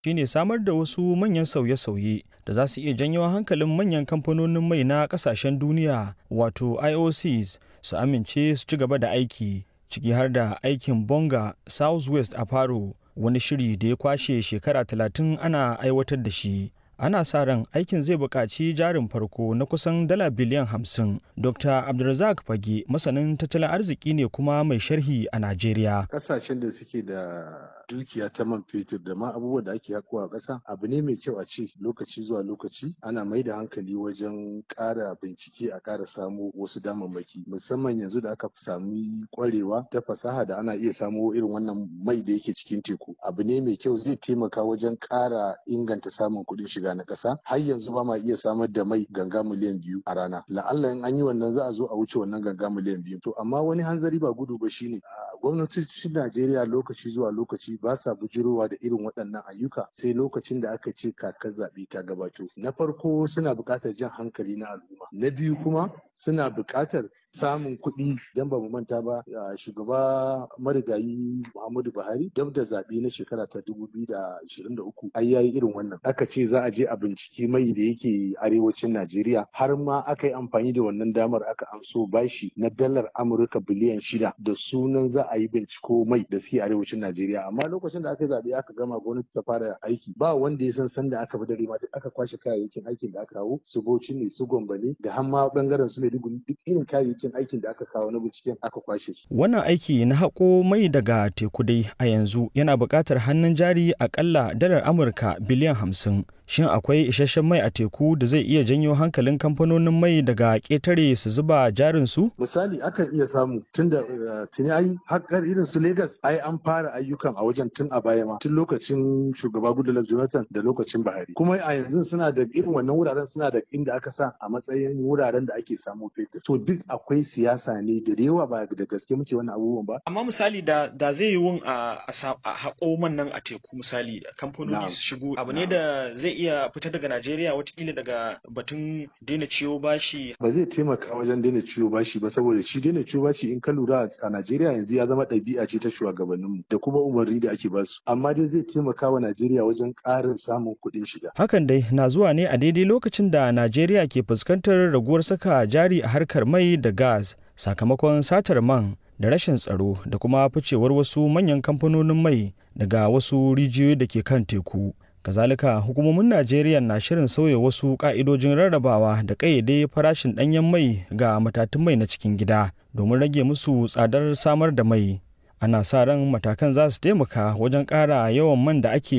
shine samar da wasu manyan sauye-sauye da za su iya janyo hankalin manyan kamfanonin mai na kasashen duniya wato IOCs su amince su ci gaba da aiki ciki har da aikin bonga southwest a faro wani shiri da ya kwashe shekara 30 ana aiwatar da shi ana sa ran aikin zai buƙaci jarin farko na kusan dala biliyan hamsin. Dr. Abdulrazak Fage masanin tattalin arziki ne kuma mai sharhi a Najeriya. Ƙasashen da suke da dukiya ta man fetur da ma abubuwan da ake hakowa ƙasa abu ne mai kyau a ce lokaci zuwa lokaci ana mai da hankali wajen ƙara bincike a ƙara samo wasu damammaki musamman yanzu da aka sami ƙwarewa ta fasaha da ana iya samo irin wannan mai da yake cikin teku abu ne mai kyau zai taimaka wajen ƙara inganta samun kuɗin shiga na ƙasa har yanzu ba ma iya samar da mai ganga miliyan biyu a rana la'alla in an yi wannan za a zo a wuce wannan ganga miliyan biyu to amma wani hanzari ba gudu ba shine gwamnatocin Najeriya lokaci zuwa lokaci ba sa bujirowa da irin waɗannan ayyuka sai lokacin da aka ce kakar zaɓe ta gabato na farko suna buƙatar jan hankali na al'umma na biyu kuma suna buƙatar samun kuɗi don ba mu manta ba shugaba marigayi Muhammadu Buhari dab da zaɓe na shekara ta 2023 ai yayi irin wannan aka ce za a je a binciki mai da yake arewacin Najeriya har ma aka yi amfani da wannan damar aka amso bashi na dalar Amurka biliyan shida da sunan za a yi binciko mai da suke arewacin Najeriya amma lokacin da aka yi zaɓe aka gama gwamnati ta fara aiki ba wanda ya san sanda aka fi dare ma duk aka kwashe kayayyakin aikin da aka kawo su Bauchi ne su Gombe ne da har ma bangaren su Maiduguri duk irin kayayyakin aikin da aka kawo na binciken aka kwashe su. Wannan aiki na haƙo mai daga teku dai a yanzu yana buƙatar hannun jari akalla dalar Amurka biliyan hamsin. Shin akwai isasshen mai a teku da zai iya janyo hankalin kamfanonin mai daga ƙetare su zuba jarin su? Misali akan iya samu tun da tuni ai haƙar irin su Legas ai an fara ayyukan a wajen tun a baya ma tun lokacin shugaba Goodluck Jonathan da lokacin Buhari. Kuma a yanzu suna da irin wannan wuraren suna da inda aka sa a matsayin wuraren da ake samu fetur. To duk akwai siyasa ne da yawa ba da gaske muke wannan abubuwan ba. Amma misali da da zai yi wun a haƙo man nan a teku misali kamfanoni su shigo abu ne da zai iya fita daga Najeriya watakila daga batun daina ciwo bashi. Ba zai taimaka wajen daina ciwo bashi ba saboda shi daina ciwo bashi in ka lura a Najeriya yanzu ya zama ɗabi'a ce ta shugabanninmu da kuma umarni da ake basu. Amma dai zai taimaka wa Najeriya wajen ƙarin samun kuɗin shiga. Hakan dai na zuwa ne a daidai lokacin da Najeriya ke fuskantar raguwar saka jari a harkar mai da gas sakamakon satar man da rashin tsaro da kuma ficewar wasu manyan kamfanonin mai daga wasu rijiyoyi da ke kan teku. kazalika hukumomin najeriya na shirin sauya wasu ka'idojin rarrabawa da ƙayyade farashin ɗanyen mai ga matatun mai na cikin gida domin rage musu tsadar samar da mai ana sa ran matakan za su taimaka wajen ƙara yawan man da ake